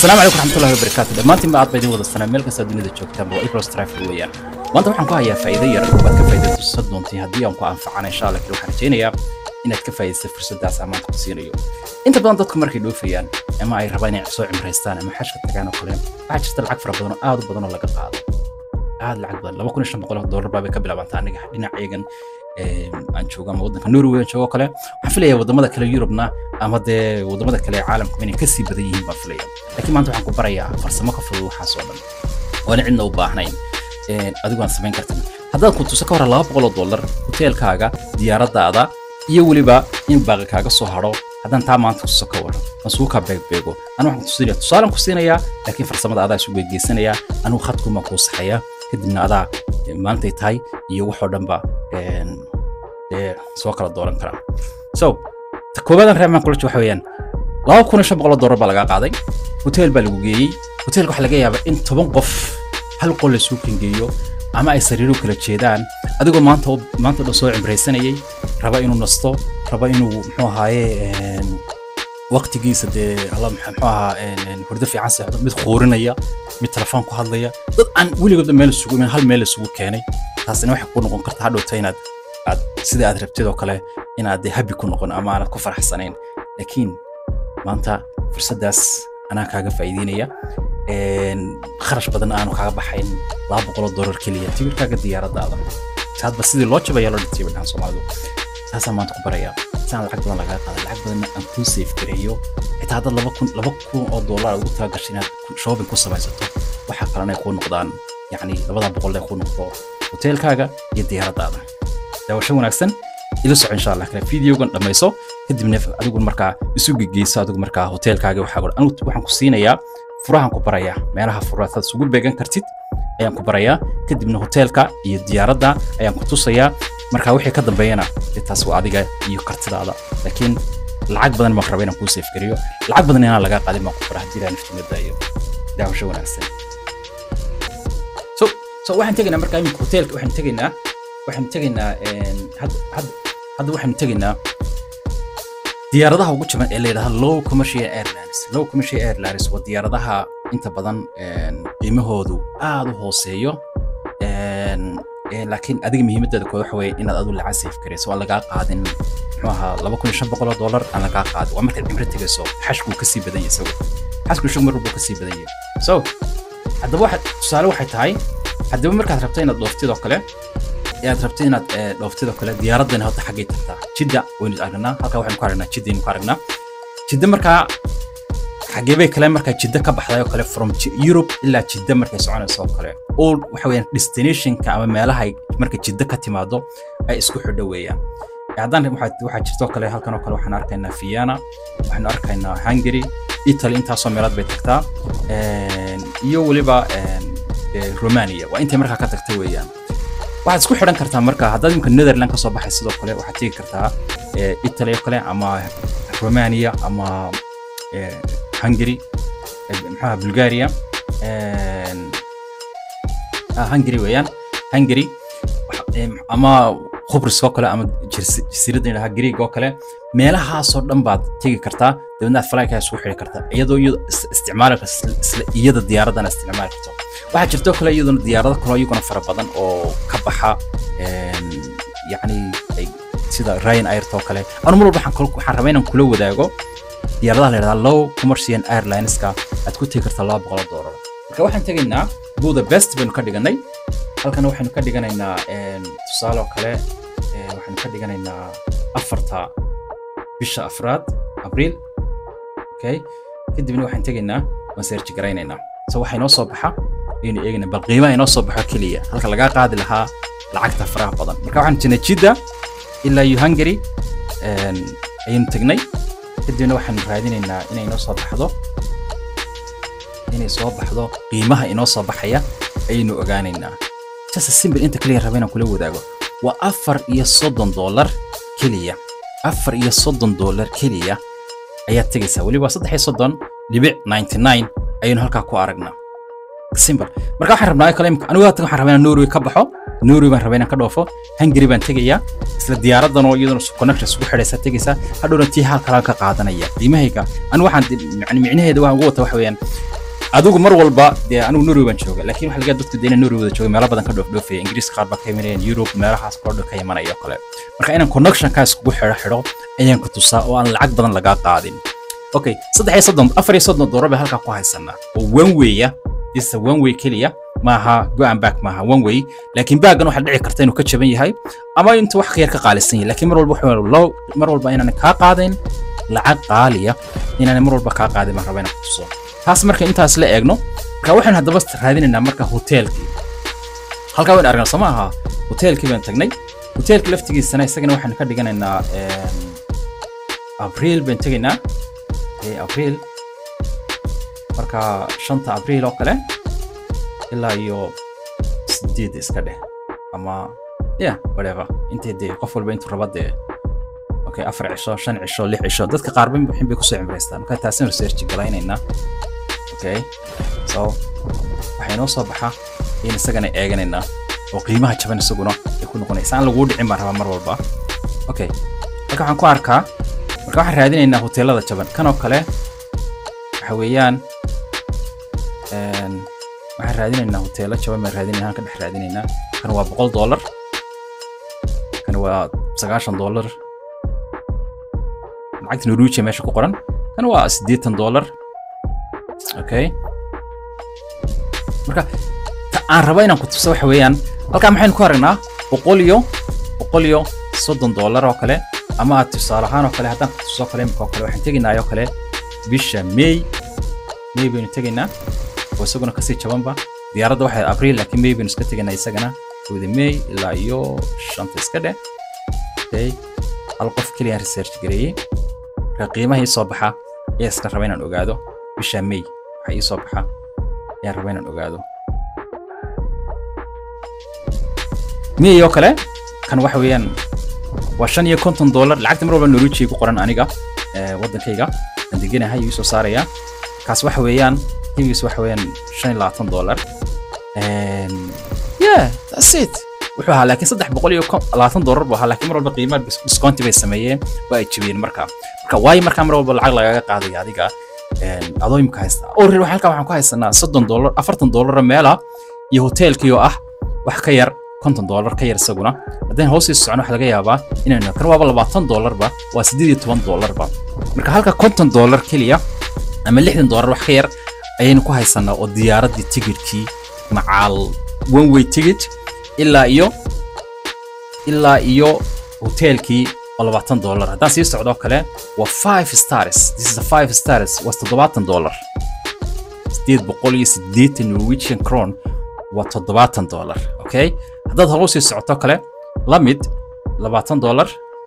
asalaamu calaykum raxmatullahi wabarakaatu dhammaantiin ba aad ba idin wada sanaa meel kasta dunida joogtaanba waa ipros trafil weeyaan maanta waxaan ku hayaa faa'iido yar oo aad ka faa'iidaysan doontay haddii aan ku anfacana insha allah kale waxaan rajaynayaa inaad ka faa'iidaysa fursaddaas amaan ku siinayo inta badan dadku markay dhoofayaan ama ay rabaan inay soo cimraystaan ama xashka tagaan oo kale waxaa jirta lacag fara badan oo aad u badan oo laga qaado aad lacag badan laba kun iyo shan boqol oo doolar baa bay ka bilaabantaa aniga dhinacayagan aan joogo ama waddanka norway aan joogo kale waxaan filayaa waddamada kale yurubna ama dee waddamada kale ee caalamka inay kasii badan yihiin baan filaya laakiin maanta waxaan ku barayaa farsamo ka fudud waxaas oo dhan oona cidna u baahnayn adigu aan samayn kartin haddaad ku tuso ka hore laba boqol oo dollar hoteelkaaga diyaaraddaada iyo weliba in baaqi kaaga soo hadho haddaan taa maanta tuso ka waran aan sugu kaa beegbeego anu waxaan kutusinaya tusaalaan ku siinayaa laakiin farsamada adaa isu geegeysanayaa anugu khadkumaan kuu saxayaa kadibna adaa maantay tahay iyo waxoo dhanba dee soo kala dooran karaa so ta koowaadaan reemaan kula waxa weeyaan laba kun iyo shan boqol oo doolar baa lagaa qaaday hoteel baa lagu geeyey hoteelka waxaa laga yaabaa in toban qof hal qol lasuu kangeeyo ama ay sariiro kala jeedaan adigoo maanta maanta dhan soo cimraysanayay raba inuu nasto raba inuu muxuu ahaaye waqtigiisa dee alla muxuu ahaa hurdo fiican seexdo mid quurinaya mid telefoon ku hadlaya dad aan weligoodba meel isugu imin hal meel isugu keenay taasina waxay ku noqon kartaa hadhowta inaad aad sida aad rabtid oo kale inaad dee habi ku noqon ama aanad ku faraxsanayn laakiin maanta fursaddaas anaa kaaga faa'iideynaya kharash badan aanu kaaga baxayn laba boqoloo doolar keliya tigirkaaga diyaaraddaada hadba sidii loo jabaya loo dhintay badhaan soomaalidu taasaan maanta ku barayaa saan lacag badan lagaa qaada lacag badanna aan kuu safe gareeyo xitaa haddaad laba kun laba kun oo doolar ugu tala gashay inaad shopping ku samaysato waxaa kalena ay kuu noqdaan yacni labada boqol ay kuu noqdo hoteelkaaga iyo diyaaraddaada daawasho wanaagsan ila soco insha allah kale videogan dhammayso kadibna adigu markaa isu gegeyso adigu markaa hoteelkaaga waxaa anigu waxaan ku siinayaa furahan ku barayaa meelaha furaataad isugu beegan kartid ayaan ku barayaa kadibna hoteelka iyo diyaaradda ayaan ku tusayaa markaa wixii ka dambeeyana dee taas waa adiga iyo kartidaada laakiin lacag badan baan raba inaan kuu safe gariyo lacag badan inaan lagaa qaadin baan ku bara haddii ilaa naftimada iyo daawasho wanaagsan so so waxaan tegaynaa markaa iminka hoteelka waxaan tegaynaa waxaan tegaynaa hadda waxaan tegaynaa diyaaradaha ugu jaban ee la yidhahda low commercial airlines low commercial airlines waa diyaaradaha inta badan qiimahoodu aad u hooseeyo laakiin adiga muhiimadeeda kood waxa weeye inaad adu lacag safe garayso waa lagaa qaadin muxuu ahaa laba kun iyo shan boqol oo dollar aan lagaa qaadin waa markaad cimro tegayso xashkuu kasii badan yahay isagu xashku isagu mar walbuu kasii badan yahay so haddaba waxa tusaale waxay tahay haddaba markaad rabto inaad dhooftid oo kale aad rabto inaad dhooftid oo kale diyaaraddan hadda xaggay tagtaa jidda waynu aragnaa halkaa waxaynu ku aragnaa jiddaynu ku aragnaa jidda markaa xagee bay kale markaa jidda ka baxday oo kale from Europe ilaa jidda markay soconayso oo kale all waxa weeyaan destinationka ama meelaha marka jidda ka timaado ay isku xidho weeyaan haddaan waxaa jirto kale halkan oo kale waxaan arkaynaa Vienna waxaan arkaynaa Hungary Italy intaasoo meelaad bay tagtaa iyo weliba Romania waa intay markaa ka tagtay weeyaan waxaad isku xidhan kartaa marka haddaad imika Netherland ka soo baxay sidoo kale waxaad tegi kartaa Italy oo kale ama Romania ama Hungary maxaa Bulgaria Hungary weeyaan Hungary ama Khubrus oo kale ama jasiiradda yidhaha Greek oo kale meelahaasoo dhan baad tegi kartaa dabeedna aad flyka isugu xidhi kartaa iyadoo iyado isticmaali karta isla iyada diyaaraddana isticmaali karto waxaa jirto kale iyaduna diyaarado kaloo iyaguna fara badan oo ka baxa yacni sida Ryan Air oo kale anu mar walba waxaan rabaa inaan kula wadaago diyaaradaha la yidhahdaa low commercial airlineska aad ku tegi kartaa laba boqol doolar marka waxaan tegaynaa buda best baynu ka dhiganay halkana waxaynu ka dhiganaynaa tusaale oo kale waxaynu ka dhiganaynaa afarta bisha afraad abriil okay kadibna waxaan tegaynaa waan seerji garaynaynaa so waxaa inoo soo baxa ayaynu eegaynaa bal qiimaha inoo soo baxo keliya halka lagaa qaadi lahaa lacagta faraha badan marka waxaan jirnay jidda ilaa iyo hungary ayaynu tegnay kadibna waxaan raadinaynaa inay inoo soo baxdo inay soo baxdo qiimaha inoo soo baxaya ayaynu ogaanaynaa jasa simbil inta keliya raba inaan kula wadaago waa afar iyo soddon doolar keliya afar iyo soddon doolar keliya ayaad tegaysaa weliba saddex iyo soddon dhibic ninety nine ayaynu halkaa ku aragnaa simple marka waxaan rabnaa kale anigu haatan waxaan rabaa inaan norway ka baxo norway baan rabaa inaan ka dhoofo hungary baan tegayaa isla diyaaraddan oo iyaduna connection isugu xidhaysa tegaysaa hadhowna tii halkalaan ka qaadanaya qiimahayga anigu waxaan yani micnaheeda waxaan ugu wata waxa weeyaan adigu mar walba dee anigu norway baan jooga laakiin waxa laga dadku deena norway wada jooga meelo badan ka dhoofdhoofaya ingiriiska qaar baa ka imanayaan europe meelahaas koo dhan ka imanaya oo kale marka inaan connectionkaa iskugu xidho xidho ayaan ku tusaa oo aan lacag badan lagaa qaadin okay saddex iyo soddon afar iyo soddon doolar bay halkaa ku haysanaa oo one waya isa one way keliya maaha go and back maaha one way laakiin baaggan waxaa dhici karta inuu ka jaban yahay ama intuu wax ka yar ka qaalisan yahay laakiin mar walba wuxuu low mar walba inaan kaa qaadayn lacag qaaliya inaan mar walba kaa qaadin baan rabaa inaan ku tuso taas marka intaas la eegno marka waxaan haddaba raadinaynaa marka hoteelkii halkaa waan aragnaa soo ma aha hoteelkii baan tagnay hoteelkii laftigiisana isagana waxaan ka dhiganaynaa abriil baan tegaynaa abriil marka shanta abriil oo kale ilaa iyo sideed iska dheh ama yeah whatever intay dee qof walba intuu raba dee okay afar cisho shan cisho lix cisho dadka qaarba wixin bay kusoo cimraystaan marka taasin research galaynaynaa okay so waxay noo soo baxa in isagana eeganaynaa oo qiimaha jaban isaguna ay ku noqonaysa aan laguu dhicin baan rabaa mar walba okay marka waxaan ku arkaa marka waxaan raadinaynaa hoteelada jaban kanoo kale waxa weeyaan waxaan raadinaynaa hoteelo jaban baan raadinaynaa aan ka dhex raadinaynaa kan waa boqol dollar kan waa sagaashan dollar lacagta norwegia meesha ku qoran kan waa siddeetan dollar okay marka ta aan rabo inaan ku tuso waxa weeyaan halkaa maxaynu ku aragnaa boqol iyo boqol iyo soddon dollar oo kale ama aad tusaale ahaan oo kale haddaan ku tuso kale imika oo kale waxaan tegaynaa oo kale bisha may may baynu tegaynaa oo isaguna kasii jabanba diyaaradda waxay abriil laakiin may baynu iska tegaynaa isagana wada may ilaa iyo shanta iska dheh okay hal qof keliya research gareeyey marka qiimaha ii soo baxa ayaa iska raba inaan ogaado bisha may waxa ii soo baxa ayaan raba inaan ogaado may oo kale kan waxa weeyaan waa shan iyo konton dollar lacagta mar walba norwegia ku qoran aniga waddankayga aan deganahay ii soo saaraya kaas waxa weeyaan qiimigiis waxa weeyaan shan iyo labaatan dollar yeah that's it wuxuu ahaa laakiin saddex boqol iyo labaatan dollar buu ahaa laakiin mar walba qiimaha discounti bay sameeyeen waa ay jebiyeen marka marka waayo markaa mar walba lacag lagaga qaadaya adiga adoo imika haysta orel halkaa waxaan ku haysanaa soddon dollar afartan dollar meela iyo hoteelkii oo ah wax ka yar konton dollar ka yar isaguna haddaan hoosii socono waxa laga yaabaa inaynu kan waaba labaatan dollarba waa siddeed iyo toban dollarba marka halka konton dollar keliya ama lixdan dollar wax ka yar ayaynu ku haysanaa oo diyaaraddii tigidhkii macaal one way ticket ilaa iyo ilaa iyo hoteelkii oo labaatan dollar haddaan sii socdo kale waa five stars this is a five stars waa toddobaatan dollar sideed boqol iyo siddeetan norwegian cron waa toddobaatan dollar okay haddaad horu sii socoto kale la mid labaatan dollar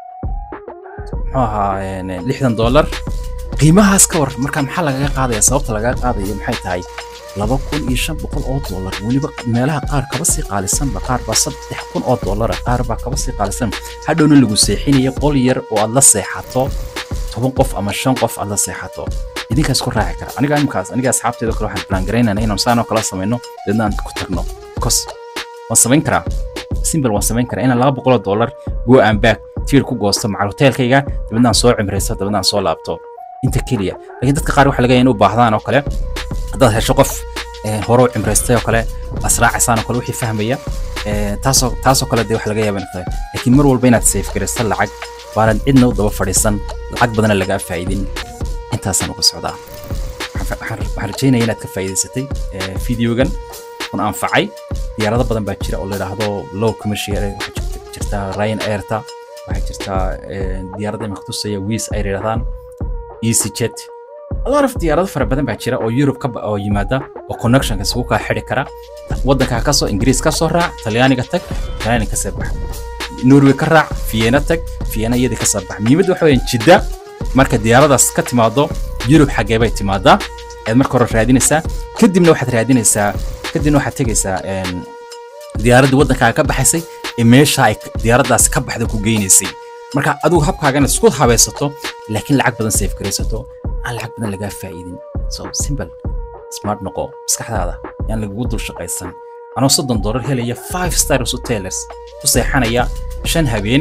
muxuu ahaa lixdan dollar qiimahaas ka war marka maxaa lagaga qaadaya sababta lagaga qaadaya maxay tahay laba kun iyo shan boqol oo dollar weliba meelaha qaar kaba sii qaalisanba qaar baa saddex kun oo dollara qaar baa kaba sii qaalisan hadhowna lagu seexinaya qol yar oo aad la seexato toban qof ama shan qof aad la seexato idinkaas ku raaci kara aniga imkaas aniga asxaabteeda kale waxaan plan garaynana inaan saanoo kala samayno deedna aan ku tagno because waan samayn karaa simple waan samayn karaa inaan laba boqoloo dollar go and back tiir ku goosto macal hoteelkayga dabadna aan soo cimraysto dabadna aan soo laabto inta keliya laakiin dadka qaar waxa laga yahay in u baahdaan oo kale haddaad hesho qof hore u cimraystay oo kale asraacaysaan oo kale wixii fahmaya taasoo taasoo kale dee waxa laga yaaba inay tahay laakiin mar walba inaad safe garaysto lacag baanad cidna u daba fadhiisan lacag badana lagaa faa'idin intaasaan uga socdaa waxaan rajaynaya inaad ka faa'iidaysatay videogan kun anfacay diyaarado badan baa jira oo la yidhaahdo low commercial waxaa jirta ryan airta waxaa jirta diyaaradda imika tusaya wiis ay yidhahdaan easyjet a lot of diyaarado fara badan baa jira oo Europe ka oo yimaada oo connectionka isugu kaa xidhi kara waddanka ka soo Ingiriis ka soo raac Talyaaniga tag Talyaani ka soo bax Norway ka raac Vienna tag Vienna iyada ka soo bax muhiimaddu waxa weeyaan jidda marka diyaaradaas ka timaado Europe xaggee bay timaadaa aad marka hore raadinaysaa kadibna waxaad raadinaysaa kadibna waxaad tegaysaa diyaaradda waddankaaga ka baxaysay ee meesha ay diyaaraddaas ka baxda ku geynaysay marka adigu habkaagana isku habaysato laakiin lacag badan safe garaysato aan lacag badan lagaa faa'iidin so simple smart noqo maskaxdaada yaan lagugu dul shaqaysan anoo soddon dollar helaya five stars hotels ku seexanaya shan habeen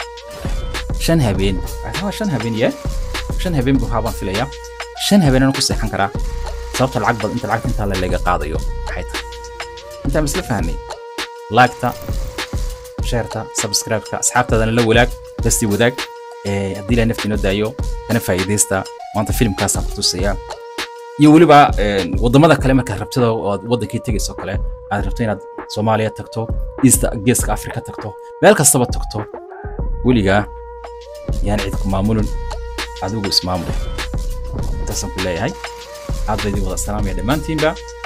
shan habeen waa shan habeen ye shan habeen buu haabaan filaya shan habeen anoo ku seexan karaa sababta lacag badan inta lacagta intaa laga qaadayo maxay tahay intaan isla fahnay laagta sheerta subscribe-ka asxaabtaadana la walaag dastii wadaag haddii ilaa nafti inoo daayo kana faa'iidaysta maanta filimkaasaan ku tusayaa iyo weliba waddamada kale markaad rabtida ood waddankii tegayso kale aad rabto inaad soomaaliya tagto east geeska afrika tagto meel kastaba tagto weligaa yaan cid ku maamulin adigu ismaamul intaasaan ku leeyahay aad baa idin wada salaamaya dhammaantiinba